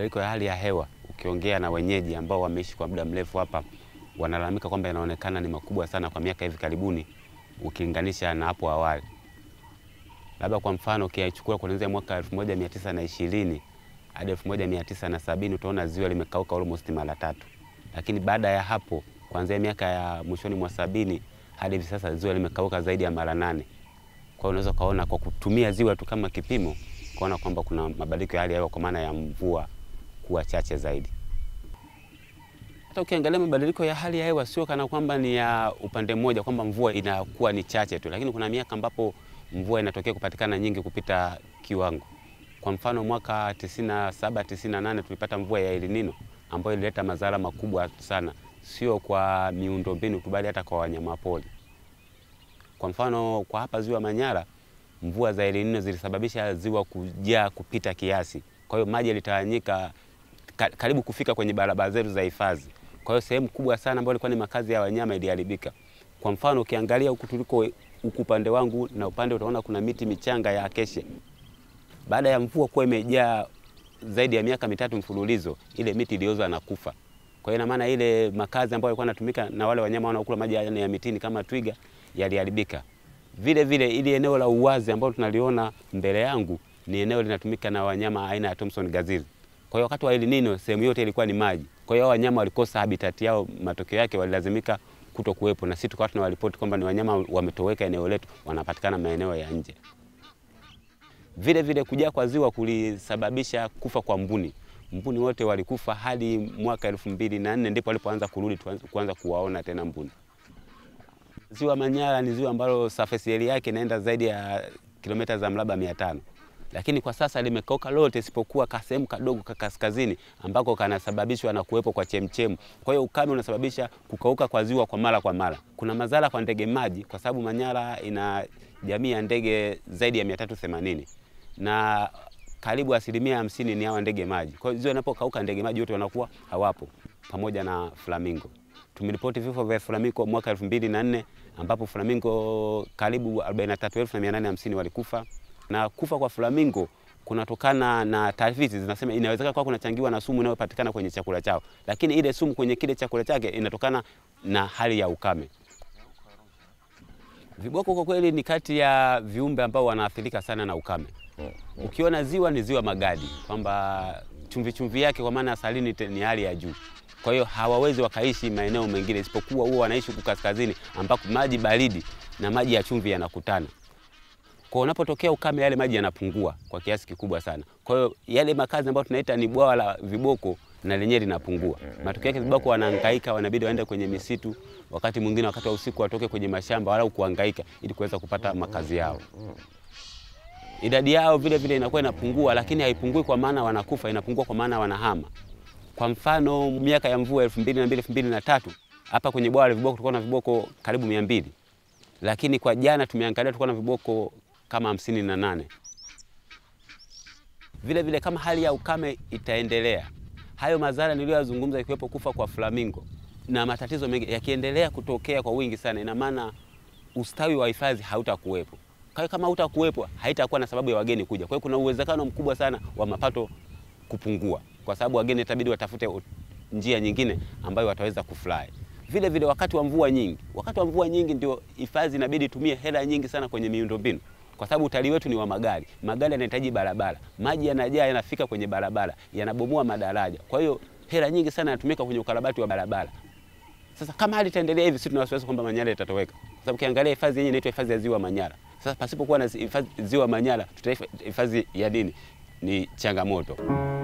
mabadiliko ya hali ya hewa, ukiongea na wenyeji ambao wameishi kwa muda mrefu hapa, wanalalamika kwamba yanaonekana ni makubwa sana kwa miaka hivi karibuni ukilinganisha na hapo awali. Labda kwa mfano ukichukua kuanzia mwaka 1920 hadi 1970 utaona ziwa limekauka almost mara tatu, lakini baada ya hapo kuanzia miaka ya mwishoni mwa sabini hadi hivi sasa ziwa limekauka zaidi ya mara nane. Kwa hiyo unaweza ukaona kwa kutumia ziwa tu kama kipimo, kuona kwamba kuna mabadiliko ya hali ya hewa kwa maana ya mvua kuwa chache zaidi. Hata ukiangalia mabadiliko ya hali ya hewa sio kana kwamba ni ya upande mmoja, kwamba mvua inakuwa ni chache tu, lakini kuna miaka ambapo mvua inatokea kupatikana nyingi kupita kiwango. Kwa mfano mwaka 97 98 tulipata mvua ya El Nino ambayo ilileta madhara makubwa sana, sio kwa miundombinu tu, bali hata kwa wanyamapori. Kwa mfano kwa hapa ziwa Manyara, mvua za El Nino zilisababisha ziwa kujaa kupita kiasi, kwa hiyo maji yalitawanyika ka, karibu kufika kwenye barabara zetu za hifadhi. Kwa hiyo sehemu kubwa sana ambayo ilikuwa ni makazi ya wanyama iliharibika. Kwa mfano ukiangalia huku tuliko huku upande wangu na upande utaona kuna miti michanga ya acacia. Baada ya mvua kuwa imejaa zaidi ya miaka mitatu mfululizo, ile miti ilioza na kufa. Kwa hiyo ina maana ile makazi ambayo yalikuwa yanatumika na wale wanyama wanaokula maji ya mitini kama twiga yaliharibika. Vile vile ili eneo la uwazi ambalo tunaliona mbele yangu ni eneo linatumika na wanyama aina ya Thompson gazelle. Kwa hiyo wakati wa El Nino sehemu yote ilikuwa ni maji. Kwa hiyo wanyama walikosa habitat yao, matokeo yake walilazimika kuto kuwepo, na sisi tukawa tunawaripoti kwamba ni wanyama wametoweka eneo letu, wanapatikana maeneo ya nje. Vile vile kujaa kwa ziwa kulisababisha kufa kwa mbuni. Mbuni wote walikufa hadi mwaka elfu mbili na nne ndipo walipoanza kurudi kuanza kuwaona tena mbuni. Ziwa Manyara ni ziwa ambalo surface area yake inaenda zaidi ya kilomita za mraba mia tano lakini kwa sasa limekauka lote isipokuwa kasehemu kadogo ka kaskazini ambako kanasababishwa na kuwepo kwa chemchemu. Kwa hiyo ukame unasababisha kukauka kwa ziwa kwa mara kwa mara. Kuna madhara kwa ndege maji, kwa sababu Manyara ina jamii ya ndege zaidi ya 380 na karibu asilimia hamsini ni hawa ndege maji. Kwa hiyo ziwa inapokauka, ndege maji wote wanakuwa hawapo, pamoja na flamingo. Tumeripoti vifo vya flamingo mwaka 2004 ambapo flamingo karibu 43850 walikufa na kufa kwa flamingo kunatokana na taarifa zinasema inawezekana kwa kunachangiwa na sumu inayopatikana kwenye chakula chao, lakini ile sumu kwenye kile chakula chake inatokana na hali ya ukame. Viboko kwa kweli ni kati ya viumbe ambao wanaathirika sana na ukame. Ukiona ziwa ni ziwa Magadi, kwamba chumvi chumvi yake kwa maana salini ni hali ya juu, kwa hiyo hawawezi wakaishi maeneo mengine isipokuwa huo wanaishi huku kaskazini ambako maji baridi na maji ya chumvi yanakutana kwa unapotokea ukame yale maji yanapungua kwa kiasi kikubwa sana. Kwa hiyo yale makazi ambayo tunaita ni bwawa la viboko na lenyewe linapungua. Matokeo yake viboko wanahangaika, wanabidi waende kwenye misitu, wakati mwingine wakati wa usiku watoke kwenye mashamba walau kuhangaika ili kuweza kupata makazi yao. Idadi yao vile vile inakuwa inapungua, lakini haipungui kwa maana wanakufa, inapungua kwa maana wanahama. Kwa mfano miaka ya mvua 2002 2003 hapa kwenye bwawa la viboko tulikuwa na viboko karibu 200 lakini kwa jana tumeangalia tulikuwa na viboko kama hamsini na nane. Vile vile kama hali ya ukame itaendelea, hayo madhara niliyoyazungumza, ikiwepo kufa kwa flamingo na matatizo mengi yakiendelea kutokea kwa wingi sana, ina maana ustawi wa hifadhi hautakuwepo. Kwa hiyo kama hautakuwepo, haitakuwa na sababu ya wageni kuja. Kwa hiyo kuna uwezekano mkubwa sana wa mapato kupungua, kwa sababu wageni itabidi watafute njia nyingine ambayo wataweza kufurahi. Vile vile wakati wa mvua nyingi, wakati wa mvua nyingi ndio hifadhi inabidi tumie hela nyingi sana kwenye miundombinu kwa sababu utalii wetu ni wa magari. Magari yanahitaji barabara, maji yanajaa, yanafika kwenye barabara, yanabomoa madaraja. Kwa hiyo hela nyingi sana yanatumika kwenye ukarabati wa barabara. Sasa kama hali itaendelea hivi, sisi tuna wasiwasi kwamba Manyara itatoweka, kwa sababu ukiangalia hifadhi yenyewe inaitwa hifadhi ya ziwa Manyara. Sasa pasipokuwa na hifadhi ziwa Manyara, tutahifadhi ya nini? Ni changamoto.